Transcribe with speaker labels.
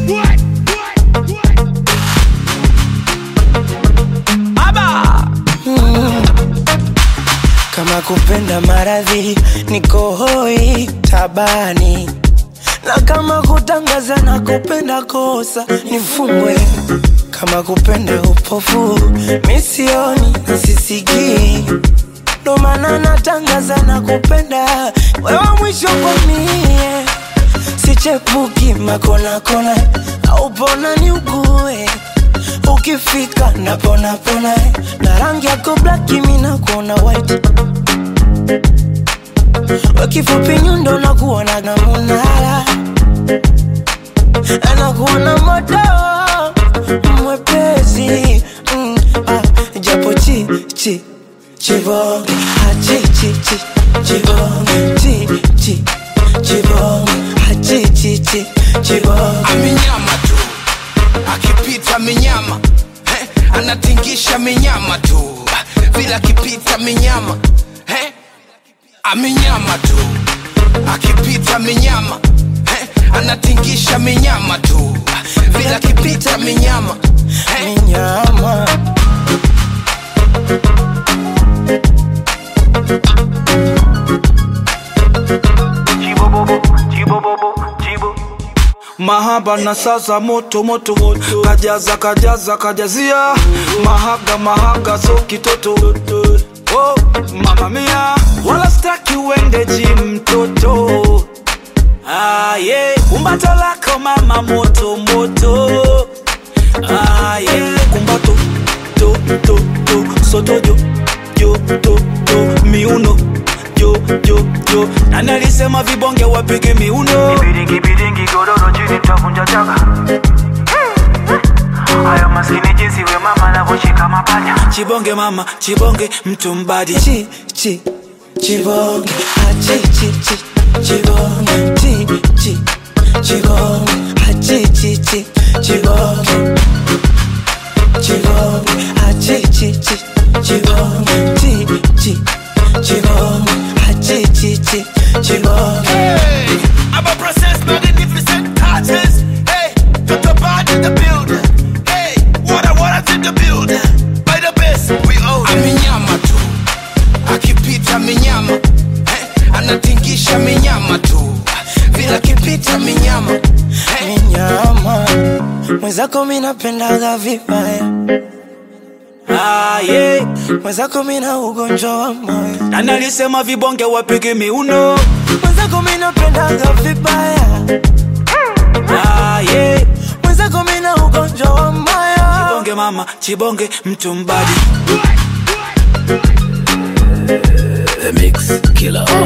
Speaker 1: Kama kupenda maradhi niko hoi tabani, na kama kutangaza na kupenda kosa nifungwe. Kama kupenda upofu misioni na sisikii, ndo maana natangaza na kupenda wewe mwisho kwa mie, sichepuki makona kona au pona ni ugue ukifika napona pona na rangi yako black mimi nakuona white wakifupi nyundo nakuona na munala anakuona moto mwepesi mm, ah, japo chi chi chibonge ah, chi chi chi chibonge chi chi chibonge ah, chi chi chi chibonge
Speaker 2: amenyama tu akipita minyama eh, anatingisha minyama tu vile akipita minyama eh, amenyama tu akipita minyama eh, anatingisha minyama tu vile akipita minyama eh,
Speaker 1: nyama
Speaker 3: mahaba na sasa moto moto moto kajaza kajaza kajazia mahaga mahaga so kitoto oh, mama mia wala staki uende jim mtoto ah, yeah. kumbato lako mama moto moto ah, yeah. kumbato to to to soto jo jo to to miuno jo jo jo nani alisema vibonge wapige miuno
Speaker 4: Biringi biringi godoro chini tavunja chaka Haya maskini jinsi we mama anavyoshika mapaja
Speaker 3: chibonge mama chibonge mtu mbadi
Speaker 1: chi chi chibonge ah, chi chi chi chibonge chi chi chibonge ah, chi chi chi chibonge chibonge ah, chi chi chi chibonge chi chi chibonge ah, chi chi chi chibonge
Speaker 2: Hey, I'm a process magnificent touches. Hey, put the body in the building. Hey, water, water to the building. By the best, we own it. Amenyama tu, akipita minyama. Hey, anatingisha minyama tu. Vile akipita minyama. Hey,
Speaker 1: nyama mwenzako mi napendaga vibaya
Speaker 3: ah, yeah.
Speaker 1: mwenzako mi na ugonjwa wa moyo
Speaker 3: nani alisema vibonge wapige miuno
Speaker 1: mwenzako mi napendaga vibaya
Speaker 3: ah, yeah.
Speaker 1: mwenzako mi na ugonjwa wa moyo
Speaker 3: chibonge mama chibonge mtu mbadi
Speaker 5: The Mix Killer.